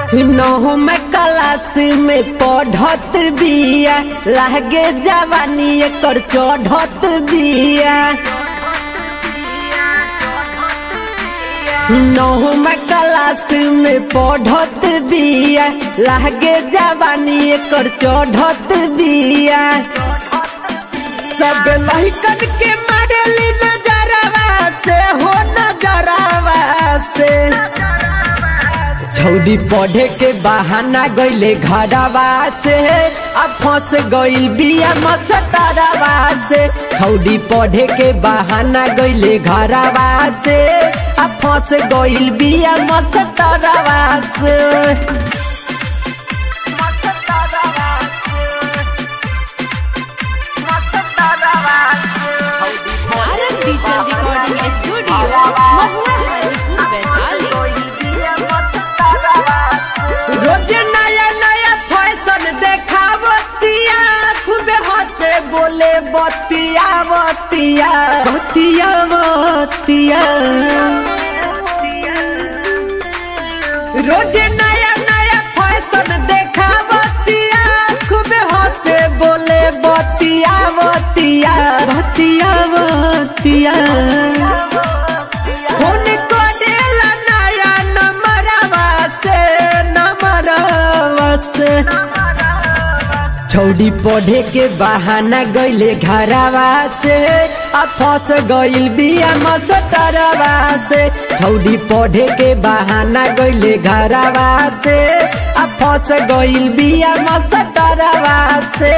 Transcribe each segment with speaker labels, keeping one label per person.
Speaker 1: नहु में क्लास में पढ़त बिया लागे जवानी एकर चढ़त बिया नहु में क्लास में पढ़त बिया लागे जवानी एकर चढ़त बिया सब लहिकन के मारली नजरवा से हो नजरवा से छौड़ी पढ़े के बहाना गईले घरवा से अब फंस गईल बिया मसतरवा से छौड़ी पढ़े के बहाना गईले घरवा से अब फंस गईल बिया मसतरवा से
Speaker 2: भारत डिजिटल रिकॉर्डिंग स्टूडियो महुआ हाजीपुर वैशाली
Speaker 1: रोज नया नया फैशन देखावतिया खूबे हंसे बोले बतिया बतिया बतिया बतिया रोज नया नया फैशन देखावतिया खूबे हंसे बोले बतिया बतिया बतिया बतिया फोन करेला नया नंबरवा से नंबरवा से छौड़ी पढ़े के बहाना गईले घरवा से आ फंस गईल बिया मसतरवा से छौड़ी पढ़े के बहाना गईले घरवा से आ फंस गईल बिया मसतरवा से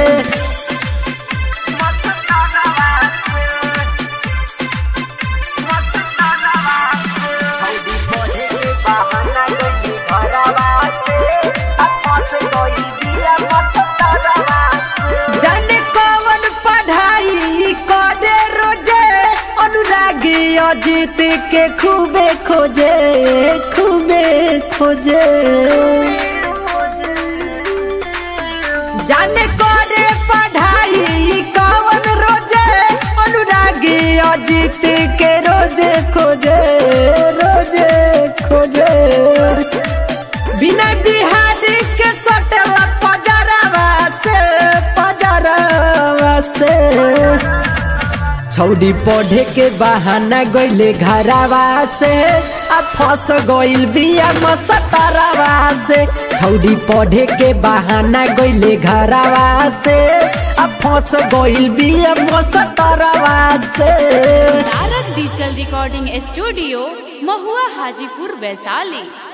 Speaker 1: जाने कौन पढ़ाई करे रोजे अनुरागी अजीत के खूबे खोजे खूबे खोजे जाने करे पढ़ाई कौन रोजे अनुरागी अजीत के रोजे खोजे रोजे खोजे बिना बिहारी के सटल पजरवा से पजरवा से छौड़ी पढ़े के बहाना गईले घरवा से आ फंस गईल बिया मसतरवा से छौड़ी पढ़े के बहाना गईले घरवा से आ फंस गईल बिया मसतरवा से
Speaker 2: भारत डिजिटल रिकॉर्डिंग स्टूडियो महुआ हाजीपुर वैशाली